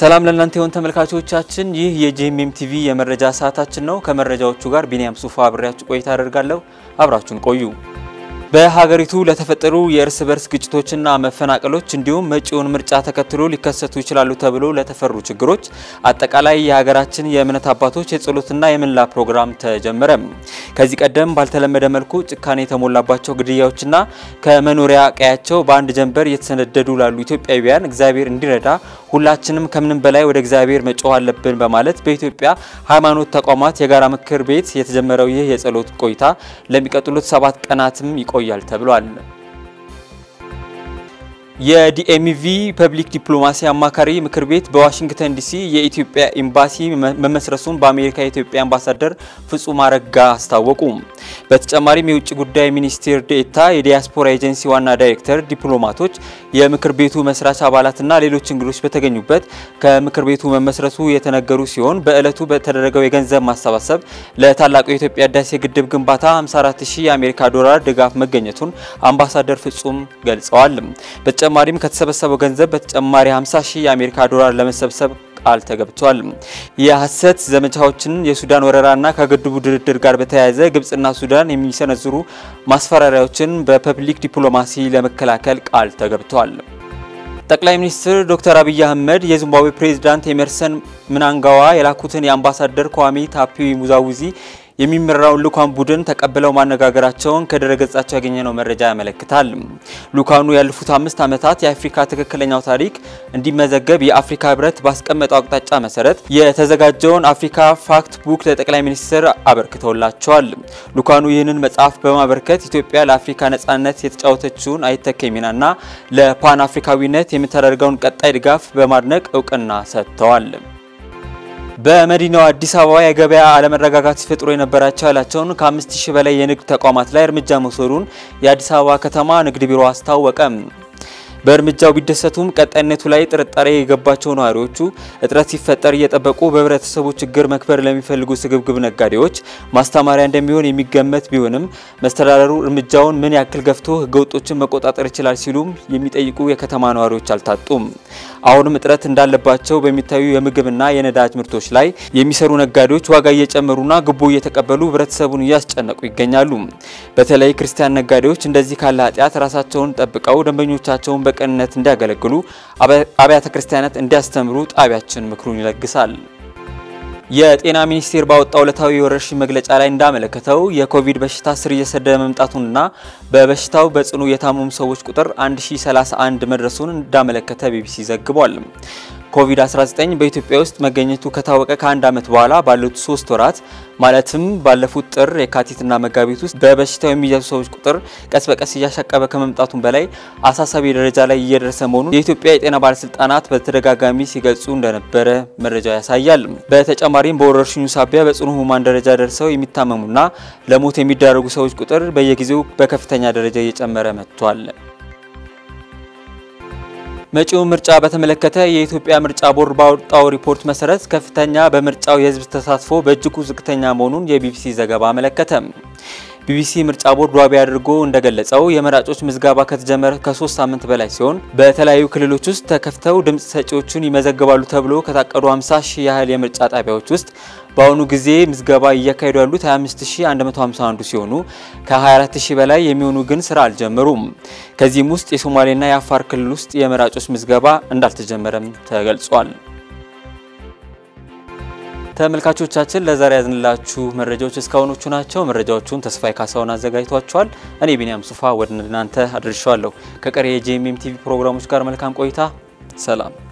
ሰላም ለእናንተ የሆን ተመልካቾቻችን፣ ይህ የጄኤምኤም ቲቪ የመረጃ ሰዓታችን ነው። ከመረጃዎቹ ጋር ቢኒያም ሱፋ አብሬያችሁ ቆይታ አደርጋለሁ። አብራችሁን ቆዩ። በሀገሪቱ ለተፈጠሩ የእርስ በርስ ግጭቶችና መፈናቀሎች እንዲሁም መጪውን ምርጫ ተከትሎ ሊከሰቱ ይችላሉ ተብሎ ለተፈሩ ችግሮች አጠቃላይ የሀገራችን የእምነት አባቶች የጸሎትና የምንላ ፕሮግራም ተጀመረ። ከዚህ ቀደም ባልተለመደ መልኩ ጭካኔ የተሞላባቸው ግድያዎችና ከመኖሪያ ቀያቸው በአንድ ጀንበር እየተሰነደዱ ላሉ ኢትዮጵያውያን እግዚአብሔር እንዲረዳ ሁላችንም ከምንም በላይ ወደ እግዚአብሔር መጮህ አለብን በማለት በኢትዮጵያ ሃይማኖት ተቋማት የጋራ ምክር ቤት የተጀመረው ይህ የጸሎት ቆይታ ለሚቀጥሉት ሰባት ቀናትም ይቆያል ተብሏል። የዲኤምቪ ፐብሊክ ዲፕሎማሲ አማካሪ ምክር ቤት በዋሽንግተን ዲሲ የኢትዮጵያ ኤምባሲ መመስረቱን በአሜሪካ የኢትዮጵያ አምባሳደር ፍጹም አረጋ አስታወቁ። በተጨማሪም የውጭ ጉዳይ ሚኒስቴር ዴኤታ የዲያስፖራ ኤጀንሲ ዋና ዳይሬክተር፣ ዲፕሎማቶች፣ የምክር ቤቱ መስራች አባላትና ሌሎች እንግዶች በተገኙበት ከምክር ቤቱ መመስረቱ የተነገሩ ሲሆን በዕለቱ በተደረገው የገንዘብ ማሰባሰብ ለታላቁ የኢትዮጵያ ህዳሴ ግድብ ግንባታ 54 ሺህ የአሜሪካ ዶላር ድጋፍ መገኘቱን አምባሳደር ፍጹም ገልጸዋል። በተጨማሪም ከተሰበሰበው ገንዘብ በተጨማሪ 50 ሺህ የአሜሪካ ዶላር ለመሰብሰብ ቃል ተገብቷል። የሐሰት ዘመቻዎችን፣ የሱዳን ወረራና ከግድቡ ድርድር ጋር በተያያዘ ግብጽና ሱዳን የሚሰነዝሩ ማስፈራሪያዎችን በፐብሊክ ዲፕሎማሲ ለመከላከል ቃል ተገብቷል። ጠቅላይ ሚኒስትር ዶክተር አብይ አህመድ የዚምባብዌ ፕሬዝዳንት ኤመርሰን ምናንጋዋ የላኩትን የአምባሳደር ኳሚ ታፒ ሙዛዊዚ የሚመራውን ልኡካን ቡድን ተቀብለው ማነጋገራቸውን ከድረገጻቸው ያገኘነው መረጃ ያመለክታል። ልኡካኑ ያለፉት አምስት ዓመታት የአፍሪካ ትክክለኛው ታሪክ እንዲመዘገብ የአፍሪካ ህብረት ባስቀመጠው አቅጣጫ መሰረት የተዘጋጀውን አፍሪካ ፋክት ቡክ ለጠቅላይ ሚኒስትር አበርክተውላቸዋል። ልኡካኑ ይህንን መጽሐፍ በማበርከት ኢትዮጵያ ለአፍሪካ ነጻነት የተጫወተችውን አይተኬ ሚናና ለፓን አፍሪካዊነት የምታደርገውን ቀጣይ ድጋፍ በማድነቅ እውቅና ሰጥተዋል። በመዲናዋ አዲስ አበባ የገበያ አለመረጋጋት ሲፈጥሩ የነበራቸው ያላቸውን ከአምስት ሺህ በላይ የንግድ ተቋማት ላይ እርምጃ መውሰዱን የአዲስ አበባ ከተማ ንግድ ቢሮ አስታወቀ። በእርምጃው ቢደሰቱም ቀጣይነቱ ላይ ጥርጣሬ የገባቸው ነዋሪዎቹ እጥረት ሲፈጠር እየጠበቁ በህብረተሰቡ ችግር መክበር ለሚፈልጉ ስግብግብ ነጋዴዎች ማስተማሪያ እንደሚሆን የሚገመት ቢሆንም መስተዳደሩ እርምጃውን ምን ያክል ገፍቶ ህገወጦችን መቆጣጠር ይችላል ሲሉም የሚጠይቁ የከተማ ነዋሪዎች አልታጡም። አሁንም እጥረት እንዳለባቸው በሚታዩ የምግብና የነዳጅ ምርቶች ላይ የሚሰሩ ነጋዴዎች ዋጋ እየጨመሩና ግቦ እየተቀበሉ ህብረተሰቡን እያስጨነቁ ይገኛሉ። በተለይ ክርስቲያን ነጋዴዎች እንደዚህ ካለ ኃጢአት ራሳቸውን ጠብቀው ደንበኞቻቸውን በቅንነት እንዲያገለግሉ አብያተ ክርስቲያናት እንዲያስተምሩ ጣቢያችን ምክሩን ይለግሳል። የጤና ሚኒስቴር ባወጣው ዕለታዊ የወረርሽኝ መግለጫ ላይ እንዳመለከተው የኮቪድ በሽታ ስር እየሰደደ መምጣቱንና በበሽታው በጽኑ የታመሙ ሰዎች ቁጥር 1031 መድረሱን እንዳመለከተ ቢቢሲ ዘግቧል። ኮቪድ-19 በኢትዮጵያ ውስጥ መገኘቱ ከታወቀ ከአንድ ዓመት በኋላ ባሉት ሶስት ወራት ማለትም ባለፉት ጥር፣ የካቲትና መጋቢት ውስጥ በበሽታው የሚያዙ ሰዎች ቁጥር ቀስ በቀስ እያሻቀበ ከመምጣቱም በላይ አሳሳቢ ደረጃ ላይ እየደረሰ መሆኑን የኢትዮጵያ የጤና ባለስልጣናት በተደጋጋሚ ሲገልጹ እንደነበረ መረጃው ያሳያል። በተጨማሪም በወረርሽኙ ሳቢያ በጽኑ ህሙማን ደረጃ ደርሰው የሚታመሙና ለሞት የሚዳረጉ ሰዎች ቁጥር በየጊዜው በከፍተኛ ደረጃ እየጨመረ መጥቷል። መጪውን ምርጫ በተመለከተ የኢትዮጵያ ምርጫ ቦርድ ባወጣው ሪፖርት መሰረት ከፍተኛ በምርጫው የህዝብ ተሳትፎ በእጅጉ ዝቅተኛ መሆኑን የቢቢሲ ዘገባ አመለከተ። ቢቢሲ ምርጫ ቦርድ ዋቢ አድርጎ እንደገለጸው የመራጮች ምዝገባ ከተጀመረ ከሶስት ሳምንት በላይ ሲሆን በተለያዩ ክልሎች ውስጥ ተከፍተው ድምፅ ሰጪዎቹን ይመዘግባሉ ተብሎ ከታቀዱ 50 ሺህ ያህል የምርጫ ጣቢያዎች ውስጥ በአሁኑ ጊዜ ምዝገባ እያካሄዱ ያሉት 25151 ሲሆኑ ከ24000 በላይ የሚሆኑ ግን ስራ አልጀመሩም። ከዚህም ውስጥ የሶማሌና የአፋር ክልል ውስጥ የመራጮች ምዝገባ እንዳልተጀመረም ተገልጿል። ተመልካቾቻችን ለዛሬ ያዝንላችሁ መረጃዎች እስካሁኖቹ ናቸው። መረጃዎቹን ተስፋዬ ካሳሁን አዘጋጅቷቸዋል። እኔ ቢኒያም ሱፋ ወደ እናንተ አድርሻለሁ። ከቀሪ የጄኤምኤም ቲቪ ፕሮግራሞች ጋር መልካም ቆይታ። ሰላም